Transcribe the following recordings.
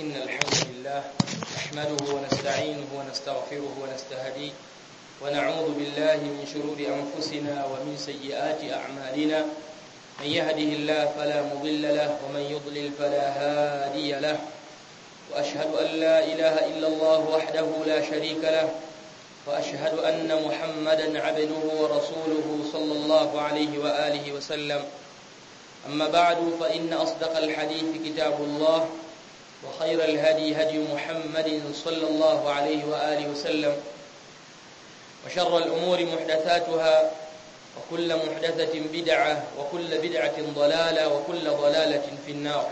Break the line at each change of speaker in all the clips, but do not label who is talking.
إن الحمد لله نحمده ونستعينه ونستغفره ونستهديه ونعوذ بالله من شرور أنفسنا ومن سيئات أعمالنا من يهده الله فلا مضل له ومن يضلل فلا هادي له وأشهد أن لا إله إلا الله وحده لا شريك له وأشهد أن محمدا عبده ورسوله صلى الله عليه وآله وسلم أما بعد فإن أصدق الحديث كتاب الله وخير الهدي هدي محمد صلى الله عليه وآله وسلم وشر الأمور محدثاتها وكل محدثة بدعة وكل بدعة ضلالة وكل ضلالة في النار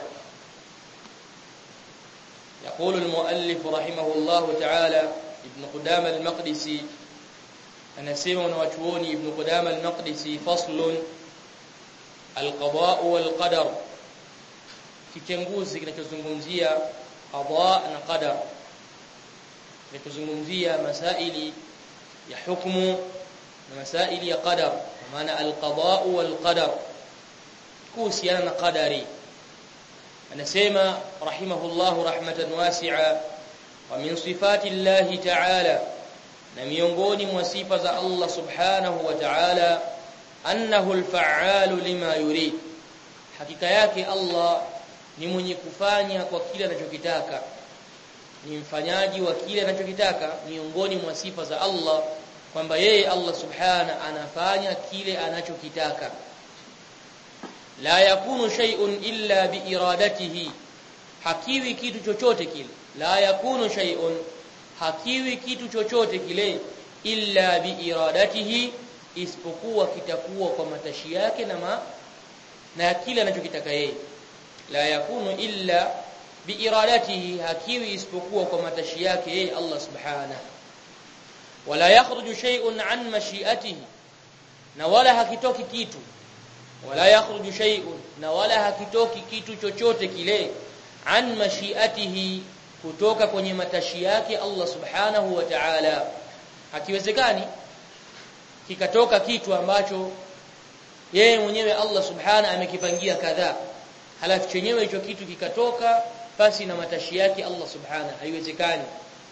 يقول المؤلف رحمه الله تعالى ابن قدامة المقدسي anasema wanawachuoni ibn Qudama al-Maqdisi faslun al-qada wal qadar kitenguzi kinachozungumzia qada na qadar kinachozungumzia masaili ya hukumu na masaili ya qadar maana al-qada wal qadar kuhusiana na qadari anasema rahimahullahu rahmatan wasi'a wa min sifati Allah ta'ala na miongoni mwa sifa za Allah subhanahu wa ta'ala annahu al-fa'alu lima yurid hakika yake Allah ni mwenye kufanya kwa kile anachokitaka ni mfanyaji wa kile anachokitaka miongoni mwa sifa za Allah kwamba yeye Allah subhana anafanya kile anachokitaka la yakunu shay'un illa biiradatihi hakiwi kitu chochote kile la yakunu shay'un hakiwi kitu chochote kile illa biiradatihi isipokuwa kitakuwa kwa matashi yake na ma, na kile anachokitaka yeye la yakunu illa biiradatihi hakiwi isipokuwa kwa matashi yake yeye Allah subhanahu wala yakhruju shay'un an mashi'atihi na wala hakitoki kitu wala yakhruju shay'un na wala hakitoki kitu chochote kile an mashi'atihi kutoka kwenye matashi yake Allah subhanahu wa ta'ala hakiwezekani kikatoka kitu ambacho yeye mwenyewe Allah subhanahu amekipangia kadhaa halafu chenyewe hicho kitu kikatoka basi na matashi yake Allah subhanahu haiwezekani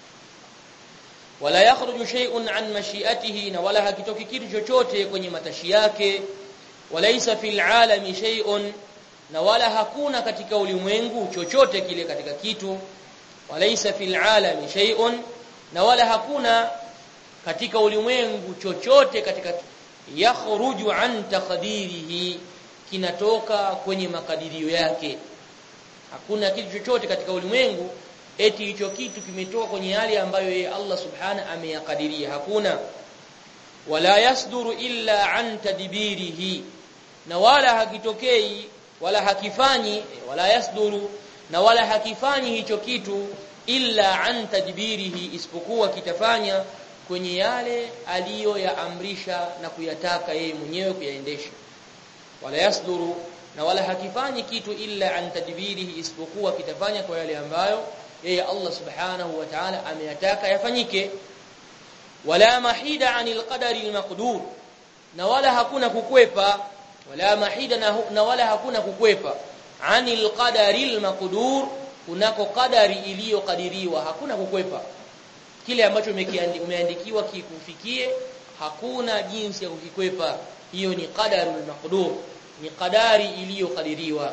wala yakhruju shay'un an mashi'atihi na wala hakitoki kitu chochote kwenye matashi yake walaysa fil alami shay'un na wala hakuna katika ulimwengu chochote kile katika kitu walaysa fil alami shay'un na wala hakuna katika ulimwengu chochote katika yakhruju an taqdirihi kinatoka kwenye makadirio yake hakuna kitu chochote katika ulimwengu eti hicho kitu kimetoka kwenye hali ambayo yeye Allah subhana ameyakadiria hakuna wala yasduru illa an tadbirihi na wala hakitokei wala hakifanyi wala yasduru na wala hakifanyi hicho kitu illa an tadbirihi isipokuwa kitafanya kwenye yale aliyoyaamrisha na kuyataka yeye mwenyewe kuyaendesha wala yasduru na wala hakifanyi kitu illa an tadbirihi isipokuwa kitafanya kwa yale ambayo yeye Allah subhanahu wa ta'ala ameyataka yafanyike wala mahida anil qadari almaqdur na wala hakuna kukwepa wala mahida na, na wala hakuna kukwepa anil qadari almaqdur kunako qadari iliyokadiriwa hakuna kukwepa kile ambacho umeandikiwa kikufikie hakuna jinsi ya kukikwepa hiyo ni qadarul maqdur ni qadari iliyokadiriwa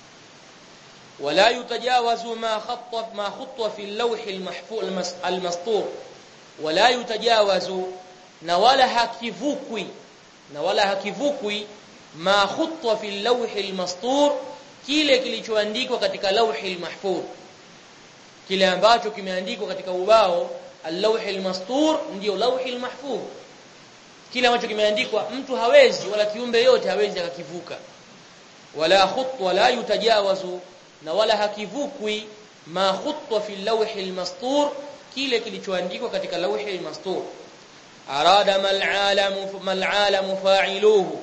wala yutajawazu ma khatta ma khutta fi al-lawh al-mahfuz al-mastur wala yutajawazu na wala hakivukwi na wala hakivukwi ma khutta fi al-lawh al-mastur kile kilichoandikwa katika lawh al-mahfuz kile ambacho kimeandikwa katika ubao al-lawh al-mastur ndio lawh al-mahfuz kile ambacho kimeandikwa mtu hawezi wala kiumbe yote hawezi akakivuka wala khut wala yutajawazu na wala hakivukwi ma khutta fi al-lawh al-mastur kile kilichoandikwa katika lawh al-mastur arada mal alamu mal alamu fa'iluhu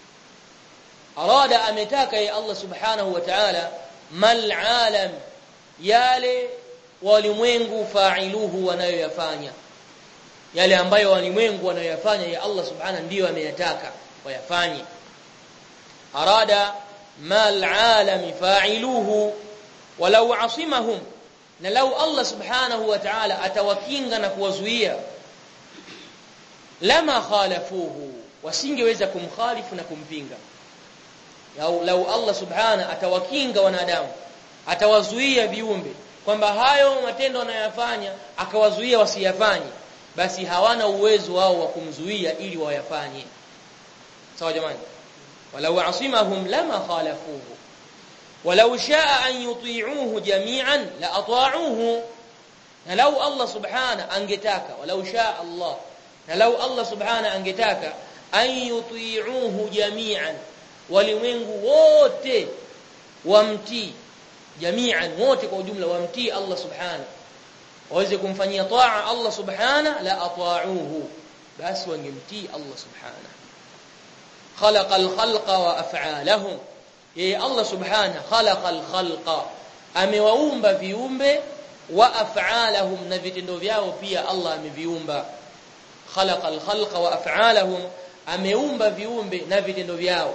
arada ametaka ya Allah subhanahu wa ta'ala mal alam yale walimwengu fa'iluhu wanayoyafanya yale ambayo walimwengu wanayoyafanya ya Allah subhanahu ndiyo ameyataka wayafanye arada ma al'alami fa'iluhu walau asimahum na lau Allah subhanahu wa ta'ala atawakinga na kuwazuia lama khalafuhu wasingeweza kumkhalifu na kumpinga lau, lau Allah subhana atawakinga wanadamu atawazuia viumbe kwamba hayo matendo wanayofanya akawazuia wasiyafanye basi hawana uwezo wao wa kumzuia ili wayafanye sawa jamani walau asimahum lama khalafuhu walau shaa an yuti'uhu jami'an la ata'uhu na lau Allah subhana angetaka walau shaa Allah na lau Allah subhana angetaka an yuti'uhu jami'an walimwengu wote wamtii jami'an wote kwa ujumla wamtii Allah subhana waweze kumfanyia taa Allah subhana la ata'uhu basi wangemtii Allah subhana khalaqa al-khalqa wa af'alahum yeye Allah subhana khalaqa al-khalqa amewaumba viumbe wa af'alahum na vitendo vyao pia Allah ameviumba khalaqa al-khalqa wa af'alahum ameumba viumbe na vitendo vyao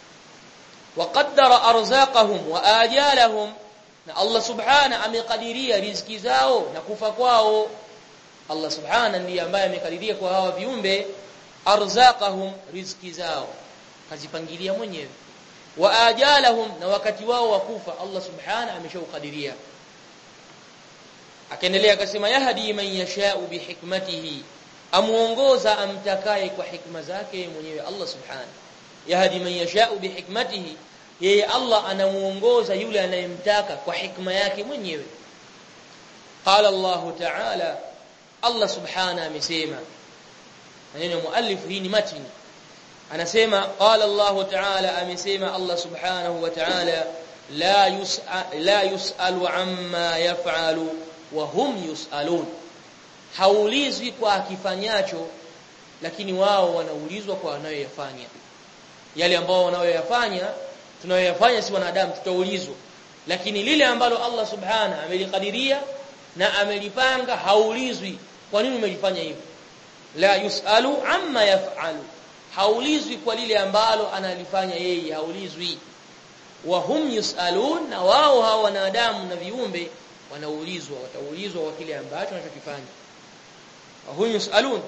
وقدر ارزاقهم واجالهم na Allah subhana amekadiria riziki zao na kufa kwao Allah subhana ndiye ambaye amekadiria kwa hawa viumbe arzaqahum riziki zao kazipangilia mwenyewe wa ajalahum na wakati wao wa kufa Allah subhana ameshaukadiria akaendelea akasema yahdi man yashau bihikmatihi amuongoza amtakaye kwa hikma zake mwenyewe Allah subhana yahdi man yashau bihikmatihi yeye Allah anamuongoza yule anayemtaka kwa hikma yake mwenyewe qala Allah ta'ala Allah subhana amesema maneno muallif hii ni matini anasema qala Allah ta'ala amesema Allah subhanahu wa ta'ala la yus'a la yus'alu amma yaf'alu wa hum yus'alun haulizwi kwa akifanyacho lakini wao wanaulizwa kwa wanayoyafanya yale ambao wanayoyafanya tunayoyafanya si wanadamu tutaulizwa lakini lile ambalo Allah subhana amelikadiria na amelipanga haulizwi kwa nini umelifanya hivyo la yusalu amma yafalu haulizwi kwa lile ambalo analifanya yeye haulizwi wa hum yusalun na wao hao wanadamu na viumbe wanaulizwa wataulizwa kwa kile ambacho wanachokifanya wa hum yusalun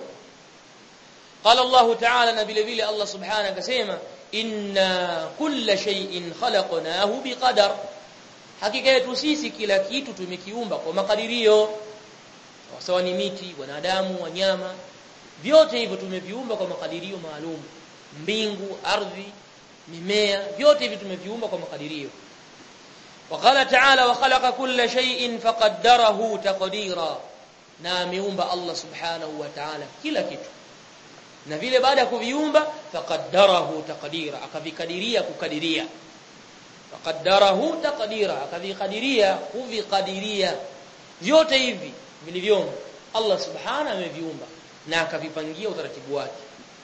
قال الله تعالى na vile vile Allah subhanahu akasema inna kulla shay'in khalaqnahu biqadar hakika yetu sisi kila kitu tumekiumba kwa makadirio sawa ni miti wanadamu wanyama vyote hivyo tumeviumba kwa makadirio maalum mbingu ardhi mimea vyote hivi tumeviumba kwa makadirio وقال تعالى وخلق كل شيء فقدره تقديرا na ameumba Allah subhanahu wa ta'ala kila kitu na vile baada ya kuviumba faqaddarahu taqdira akavikadiria kukadiria faqaddarahu taqdira akavikadiria kuvikadiria vyote hivi vilivyomo Allah subhanahu ameviumba na akavipangia utaratibu wake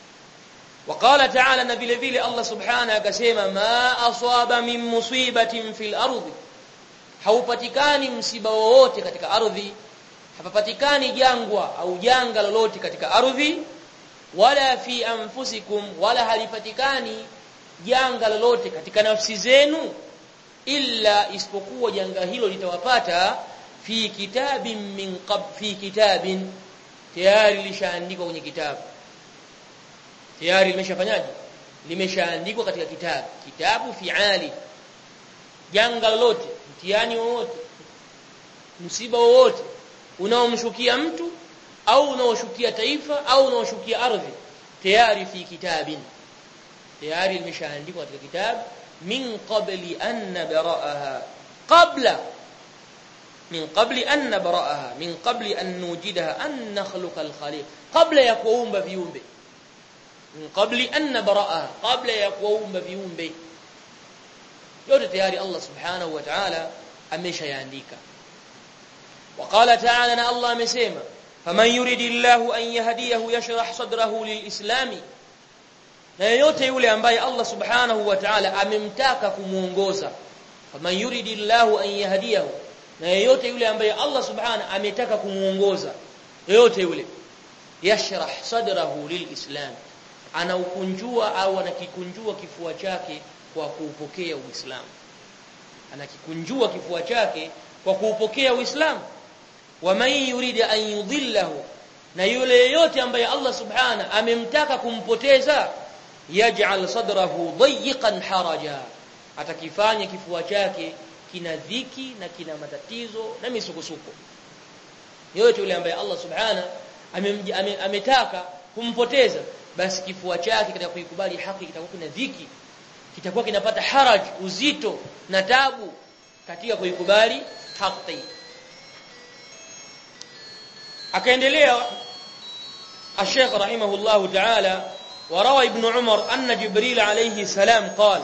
وقال تعالى na vile vile Allah subhanahu akasema ma asaba min musibatin fil ardi haupatikani msiba wowote katika ardhi hapapatikani jangwa au janga lolote katika ardhi wala fi anfusikum wala halipatikani janga lolote katika nafsi zenu illa isipokuwa janga hilo litawapata fi kitabin min qab fi kitabin tayari lishaandikwa kwenye kitabu tayari limeshafanyaje limeshaandikwa katika kitabu kitabu fiali janga lolote mtihani wowote msiba wowote unaomshukia mtu au unaoshukia taifa au unaoshukia ardhi tayari fi kitabin tayari limeshaandikwa katika kitabu min qabli an nabraha qabla min qabli an nabraha min qabli an nujidaha an nakhluqa al-khaliq qabla ya kuumba viumbe min qabli an nabraha qabla ya kuumba viumbe yote tayari Allah subhanahu wa ta'ala ameshayaandika وقال تعالى ان الله amesema faman yuridillahu an yahdiyahu yashrah sadrahu lilislami na yeyote yule ambaye Allah subhanahu wa ta'ala amemtaka kumuongoza faman yuridillahu an yahdiyahu na yeyote yule ambaye Allah subhanahu ametaka kumuongoza yeyote yule yashrah sadrahu lilislam anaukunjua au anakikunjua kifua chake kwa kuupokea uislamu anakikunjua kifua chake kwa kuupokea Uislamu wa man yurida an yudhillahu na yule yeyote ambaye Allah subhana amemtaka kumpoteza yaj'al sadrahu dayiqan haraja atakifanya kifua chake kina dhiki na kina matatizo na misukosuko yote yule ambaye Allah subhana ametaka kumpoteza basi kifua chake katika kuikubali haki kitakuwa kina dhiki kitakuwa kinapata haraj uzito na tabu katika kuikubali haki akaendelea الشيخ رحمه الله تعالى وروى ابن عمر أن جبريل عليه السلام قال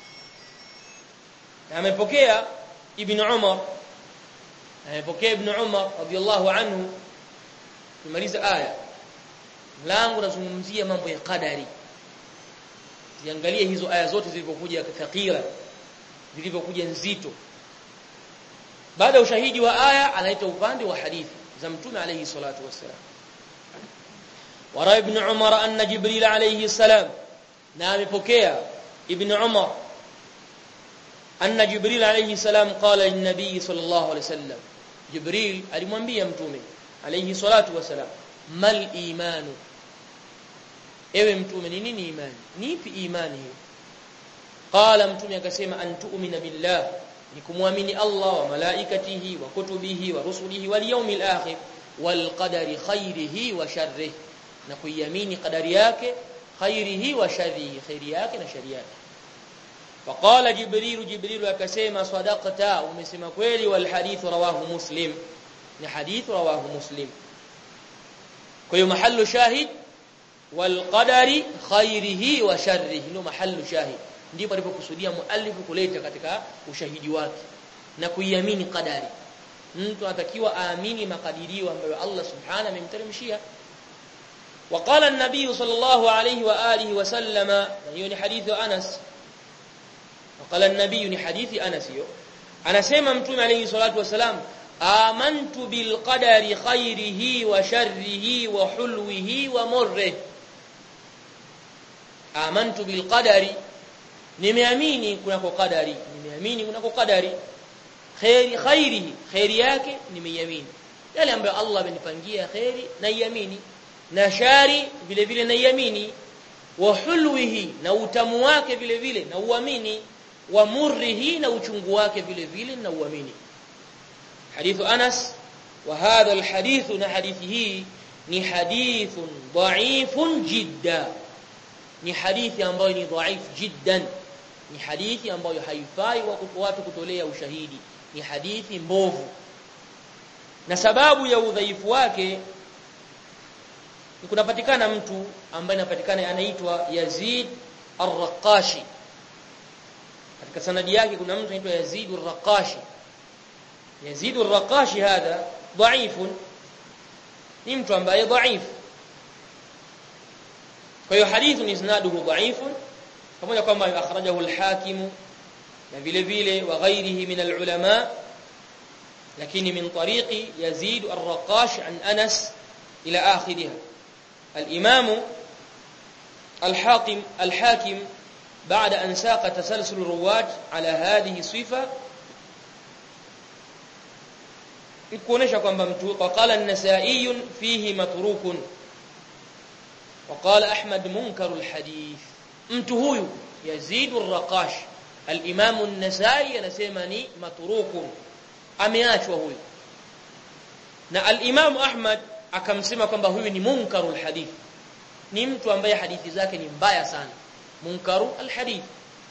amepokea ibn Umar amepokea ibn Umar radiyallahu anhu tumaliza aya mlango unazungumzia mambo ya qadari ziangalie hizo aya zote zilizokuja thaqila zilizokuja nzito baada ya ushahidi wa aya anaita upande wa hadithi za mtume alayhi salatu wassalam wara ibn Umar anna Jibril alayhi salam na amepokea ibn Umar anna Jibril alayhi salam qala lin-nabii sallallahu alayhi wasallam Jibril alimwambia mtume alayhi salatu wasalam mal imanu ewe mtume ni nini imani nipi imani hiyo qala mtume akasema an tu'mina billah ni kumwamini Allah wa malaikatihi wa kutubihi wa rusulihi wal yawmil akhir wal qadari khairihi wa sharrihi na kuiamini qadari yake khairihi wa sharrihi khairi yake na shari yake فقال جبريل جبريل akasema sadaqta umesema kweli wal hadith rawahu muslim ni hadith rawahu muslim kwa hiyo mahallu shahid wal qadari khairihi wa sharrihi ndio mahallu shahid ndipo alipokusudia muallif kuleta katika ushahidi wake na kuiamini qadari mtu anatakiwa aamini makadirio ambayo Allah subhanahu amemteremshia وقال النبي صلى الله عليه واله وسلم hiyo حديث Anas وقال النبي ni hadithi Anas hiyo anasema mtume alayhi salatu wasalam amantu bil qadari khairihi wa sharrihi wa hulwihi wa murrihi amantu bil qadari nimeamini kunako qadari nimeamini kunako qadari khairi khairihi khairi yake nimeiamini yale ambayo Allah amenipangia khairi naiamini na shari vile vile naiamini wa hulwihi na utamu wake vile vile na uamini wa murrihi na uchungu wake vile vile na uamini hadithu Anas wa hadha alhadith na hadithi hii ni hadithun dha'ifun jidda ni hadithi ambayo ni dhaif jiddan ni hadithi ambayo haifai watu kutolea ushahidi ni hadithi mbovu na sababu ya udhaifu wake ni kunapatikana mtu ambaye anapatikana anaitwa Yazid Ar-Raqashi katika sanadi yake kuna mtu anaitwa Yazid Ar-Raqashi Yazid Ar-Raqashi hadha dhaifun ni mtu ambaye dhaifu kwa hiyo hadithu ni isnaduhu dhaifun pamoja kwamba akhrajahu al-Hakim na vile vile wa ghairihi min al-ulama lakini min tariqi Yazid Ar-Raqash an Anas ila akhiriha الإمام الحاكم الحاكم بعد أن ساق تسلسل الرواة على هذه الصفة kuonesha kwamba mtu waqala an-nasa'i fihi matrukun waqala ahmad munkaru al-hadith mtu huyu yazid ar-raqash al-imam an-nasa'i anasema ni matrukun ameachwa huyu na al-imam ahmad akamsema kwamba huyu ni munkarul hadith ni mtu ambaye hadithi zake ni mbaya sana munkaru alhadith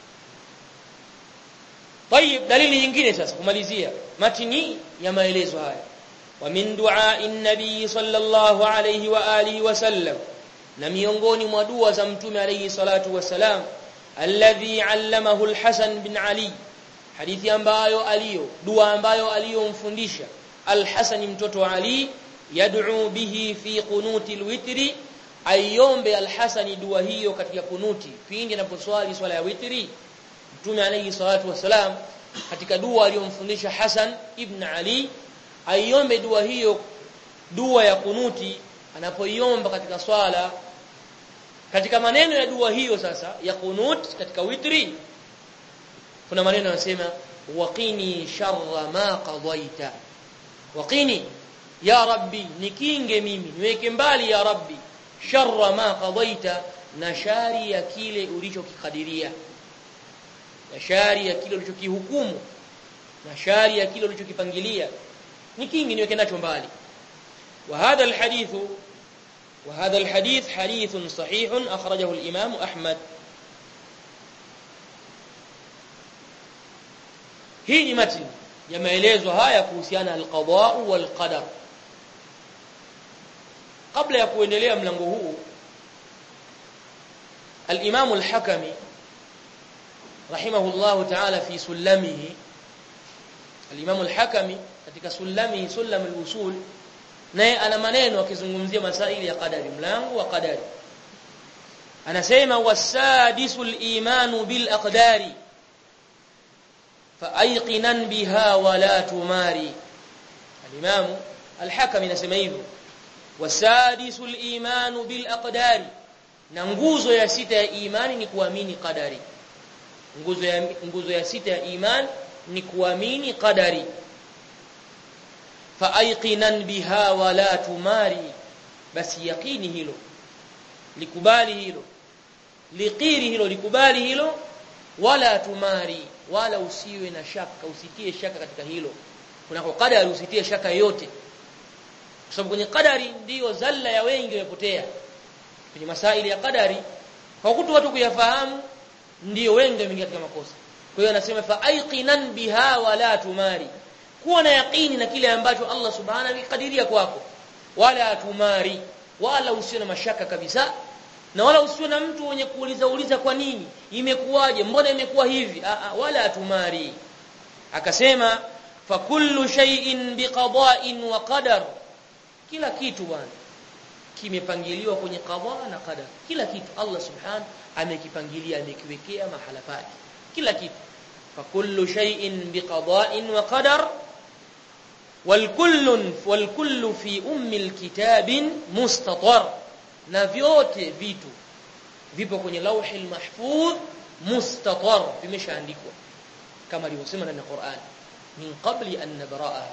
طيب dalili nyingine sasa kumalizia matini ya maelezo haya wa min du'a'i nabii sallallahu alayhi wa alihi wasallam na miongoni mwa dua za mtume alayhi salatu wasalam alladhi allamahu alhasan bin ali hadithi ambayo aliyo dua ambayo aliyomfundisha alhasan mtoto wa ali yad'u bihi fi qunuti alwitri ayombe alhasani dua hiyo katika kunuti pindi anaposwali swala ya witri mtume alayhi salatu wasalam katika dua aliyomfundisha Hasan ibn Ali aiombe dua hiyo dua ya kunuti anapoiomba katika swala katika maneno ya dua hiyo sasa ya kunut katika witri kuna maneno yanasema waqini sharra ma qadaita waqini ya rabbi nikinge mimi niweke mbali ya rabbi sharra ma qadaita na shari ya kile ulichokikadiria na shari ya kile ulichokihukumu na shari ya kile ulichokipangilia nikinge niweke nacho mbali وهذا الحديث وهذا الحديث حديث صحيح أخرجه الإمام أحمد hii ni matni ya maelezo haya kuhusiana alqada wal qadar kabla ya kuendelea mlango huu al-Imam al-Hakami rahimahullah ta'ala fi sulamihi al-Imam al-Hakami katika sulamihi sulam al-usul naye ana maneno akizungumzia masaili ya qadari mlango wa qadari anasema wasadisul imanu bil aqdari فايقنا بها ولا تماري الامام الحكم anasema hivyo wasadisul imanu bil aqdari na nguzo ya sita ya imani ni kuamini qadari nguzo ya nguzo ya sita ya imani ni kuamini qadari faaiqinan biha wala tumari basi yaqini hilo likubali hilo liqiri hilo likubali hilo wala tumari wala usiwe na shaka usitie shaka katika hilo kunako qadari usitie shaka yote kwa sababu kwenye qadari ndiyo zalla ya wengi wamepotea kwenye masaili ya qadari hawakutu watu kuyafahamu ndiyo wengi wameingia katika makosa kwa hiyo anasema fa aiqinan biha wala tumari kuwa na yaqini na kile ambacho Allah subhanahu amekadiria kwako wala tumari wala usiwe na mashaka kabisa na wala usiwe na mtu mwenye kuuliza uliza kwa nini imekuwaje mbona imekuwa hivi a, a, wala tumari akasema fa kullu shay'in biqada'in wa qadar kila kitu bwana kimepangiliwa kwenye qada na qadar kila kitu Allah subhanahu amekipangilia amekiwekea mahala pake kila kitu fa kullu shay'in biqada'in wa qadar والكل والكل في ام الكتاب مستطر na vyote vitu vipo kwenye lauhi mahfudh mustatar vimeshaandikwa kama alivyosema ndani ya Qur'an min qabli an nabra'a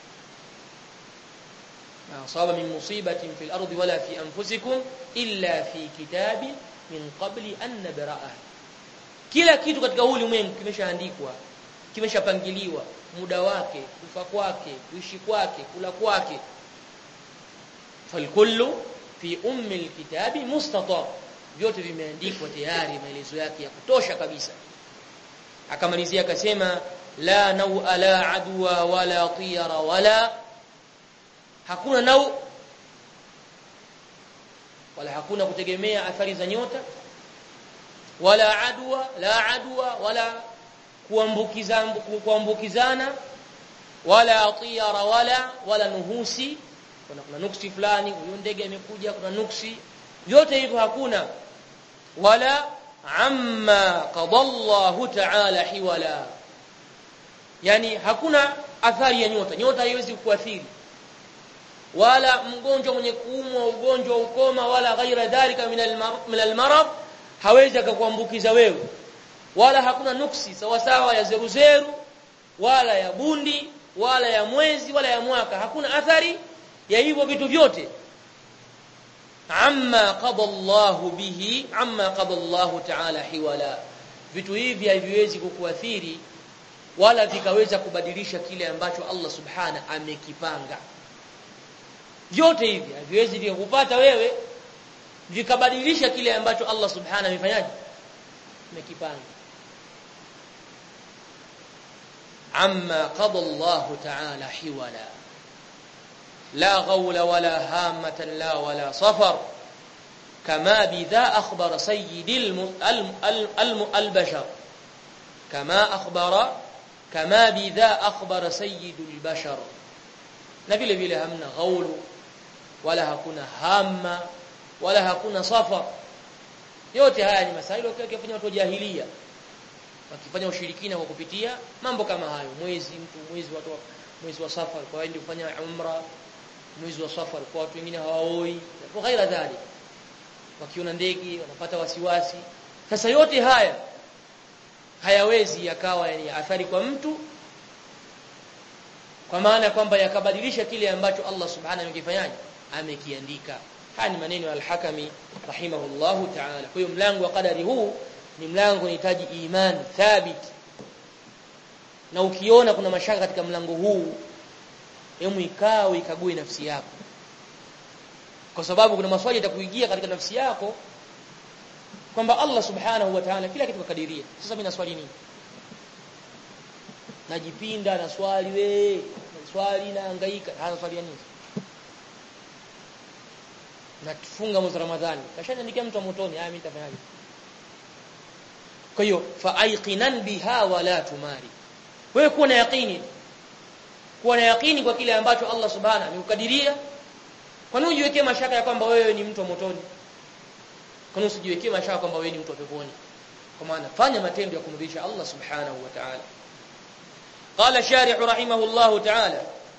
ma asaba min musibatin fil ardi wala fi anfusikum illa fi kitabin min qabli an nabra'a kila kitu katika huu ulimwengu kimeshaandikwa kimeshapangiliwa muda wake kufa kwake kuishi kwake kula kwake falkullu fi ummi alkitabi mustatar vyote vimeandikwa tayari maelezo yake ya kutosha kabisa akamalizia akasema la nau la adwa wala tiyara wala hakuna nau wala hakuna kutegemea athari za nyota wala adwa la adwa wala kuambukizana kuambukizana wala tiyara wala wala nuhusi kuna kuna nuksi fulani huyo ndege imekuja kuna nuksi vyote hivyo hakuna wala amma qadallahu ta'ala hiwala yani hakuna athari ya nyota nyota haiwezi kuathiri wala mgonjwa mwenye kuumwa ugonjwa ukoma wala ghaira dhalika min almarad hawezi akakuambukiza wewe wala hakuna nuksi sawa sawa ya zeruzeru wala ya bundi wala ya mwezi wala ya mwaka hakuna athari ya hivyo vitu vyote amma qada Allah bihi amma qada Allah ta'ala hiwala vitu hivi haviwezi kukuathiri wala vikaweza kubadilisha kile ambacho Allah subhana amekipanga vyote hivi haviwezi vikakupata wewe vikabadilisha kile ambacho Allah subhana amefanyaje amekipanga amma qada Allah ta'ala hiwala لا غول ولا هامة لا ولا صفر كما بذا أخبر سيد البشر كما أخبر كما بذا أخبر سيد البشر نبيل بلا همنا غول ولا هكuna hama wala hakuna safar yote haya ni masaili wakifanya watu jahiliya wakifanya ushirikina kwa kupitia mambo kama hayo mwezi mtu mwezi watu mwezi wa safar kwa waende kufanya umra mwezi wa safar kwa watu wengine hawaoi kwa ghaira dhalik wakiona ndege wanapata wasiwasi sasa yote haya hayawezi yakawa yani athari kwa mtu kwa maana kwamba yakabadilisha kile ambacho Allah subhanahu amekifanyaje amekiandika haya ni maneno al-Hakami rahimahullahu ta'ala kwa hiyo mlango wa qadari huu ni mlango unahitaji imani thabit na ukiona kuna mashaka katika mlango huu hemu ikao ikague nafsi yako kwa sababu kuna maswali yatakuingia katika nafsi yako kwamba Allah subhanahu wa ta'ala kila kitu kakadiria sasa mimi naswali nini najipinda na swali we swali na hangaika hana swali nini natufunga mwezi Ramadhani kashaniandikia mtu motoni haya mimi nitafanyaje kwa hiyo faaiqinan biha wala tumari wewe kuwa na yaqini kuwa na yaqini kwa kile ambacho Allah subhanahu amekukadiria kwa nini ujiwekee mashaka ya kwamba wewe ni mtu wa motoni kwa nini usijiwekee mashaka kwamba wewe ni mtu wa peponi kwa maana fanya matendo ya kumridhisha Allah subhanahu wa ta'ala قال الشارح رحمه الله تعالى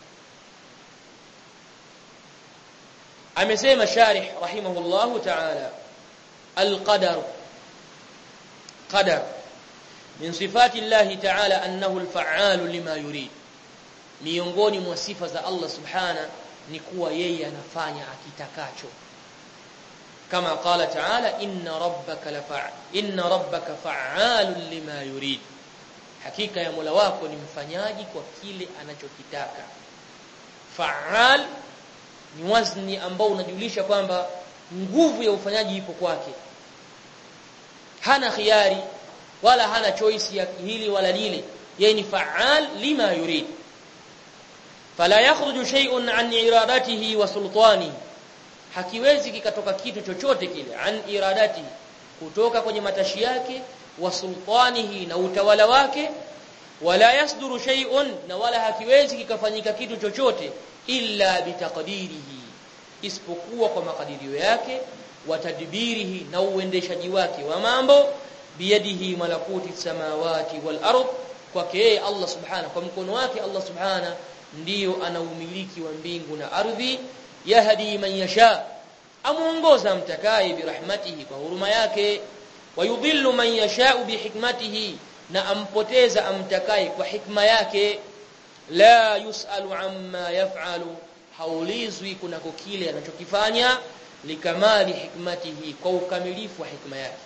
amesema sharih rahimahullahu ta'ala alqadar qadar min sifati Allah ta'ala annahu alfa'al lima yurid miongoni mwa sifa za Allah subhana ni kuwa yeye anafanya akitakacho kama qala ta'ala inna rabbaka lafa'al inna rabbaka fa'alun lima yurid hakika ya Mola wako ni mfanyaji kwa kile anachokitaka fa'al ni wazni ambao unajulisha kwamba nguvu ya ufanyaji ipo kwake hana khiari wala hana choice ya hili wala lile yeye ni fa'al lima yurid fala yakhruju shay'un an iradatihi wa sultani hakiwezi kikatoka kitu chochote kile an iradati kutoka kwenye matashi yake wa sultanihi na utawala wake wala yasduru shay'un na wala hakiwezi kikafanyika kitu chochote illa bitaqdirihi isipokuwa kwa makadirio yake wa tadbirihi na uendeshaji wake wa mambo biyadihi malakuti samawati wal ard kwake yeye Allah subhanahu kwa mkono wake Allah subhanahu ndiyo ana umiliki wa mbingu na ardhi yahdi man yasha amuongoza mtakaye birahmatihi kwa huruma yake wayudhillu man yasha bihikmatihi na ampoteza amtakaye kwa hikma yake la yusalu amma yaf'alu haulizwi kunako kile anachokifanya likamali hikmatihi kwa ukamilifu wa hikma yake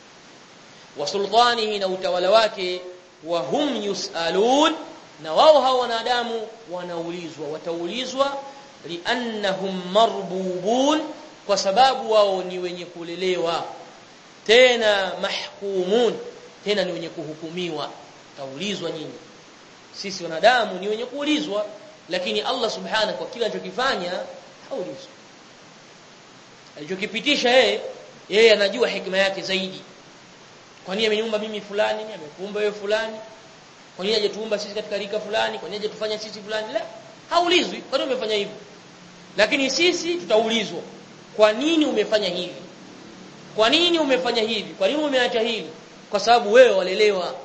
wa sultanihi na utawala wake wa hum yusalun na wao hao wanadamu wanaulizwa wataulizwa liannahum marbubun kwa sababu wao ni wenye kulelewa tena mahkumun tena ni wenye kuhukumiwa taulizwa nyinyi sisi wanadamu ni wenye kuulizwa lakini Allah subhanahu kwa kila anachokifanya haulizwi alichokipitisha yeye yeye anajua hikma yake zaidi kwa nini ameniumba mimi fulani amekuumba wewe fulani kwa nini hajatuumba sisi katika rika fulani kwa nini hajatufanya sisi fulani la haulizwi kwa nini umefanya hivi lakini sisi tutaulizwa kwa nini umefanya hivi kwa nini umefanya hivi kwa nini umeacha hili kwa sababu wewe walelewa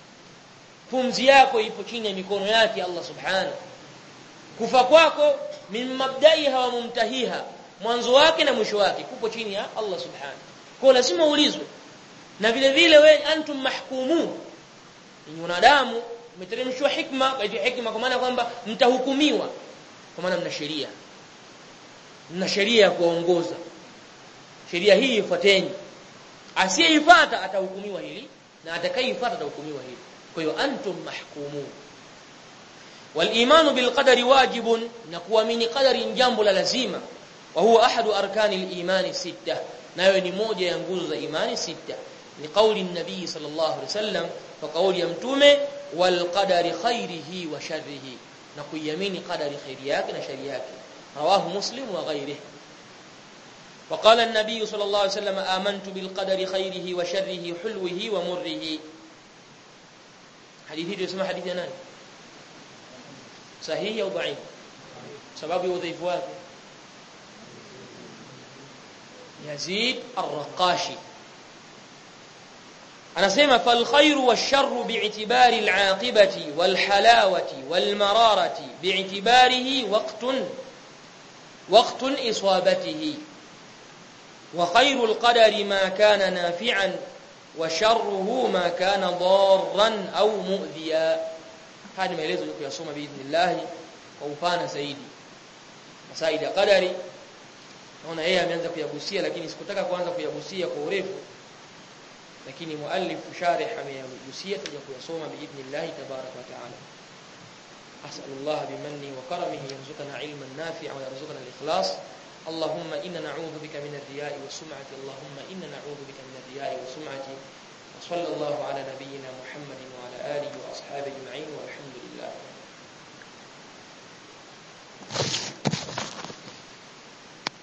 pumzi yako ipo chini ya mikono yake Allah subhanahu kufa kwako min mabdaiha wa mumtahiha mwanzo wake na mwisho wake kupo chini ya Allah subhanahu kwa lazima uulizwe na vile vile we antum mahkumun ni wanadamu umeteremshwa hikma kwa hivyo hikma kwa maana kwamba mtahukumiwa kwa maana mna sheria mna sheria ya kuongoza sheria hii ifuateni asiyeifuata atahukumiwa hili na atakayeifuata atahukumiwa hili kwa hiyo antum mahkumun والايمان بالقدر واجب نكuamini qadari jambo la lazima wa huwa ahadu arkani al-iman sita nayo ni moja ya nguzo za imani sita ni kauli nabii sallallahu alaihi wasallam kwa kauli ya mtume wal qadari khairihi wa sharrihi na kuiamini qadari khairi yake na shari yake rawahu muslim wa ghairihi وقال النبي صلى الله عليه وسلم آمنت بالقدر خيره وشره حلوه ومره حديثي تسمى حديث نani sahihi au dhaif sababu ya udhaifu wake Yazid Ar-Raqashi anasema fal khairu wash-sharru bi'tibari al-'aqibati wal-halawati wal-mararati bi'tibarihi waqtun waqtun isabatihi wa khairu al-qadari ma kana nafi'an wa sharruhu ma kana darran aw mu'dhiya haya maelezo ya kuyasoma biidhnillah kwa upana zaidi masaili ya qadari naona yeye ameanza kuyagusia lakini sikutaka kuanza kuyagusia kwa urefu lakini muallif sharih ameyagusia tuje kuyasoma biidhnillah tabarak wa taala أسأل الله بمنه وكرمه يرزقنا علما نافعا ويرزقنا الإخلاص اللهم إنا نعوذ بك من الرياء والسمعة اللهم إنا نعوذ بك من الرياء والسمعة وصلى الله على نبينا محمد وعلى آله وأصحابه أجمعين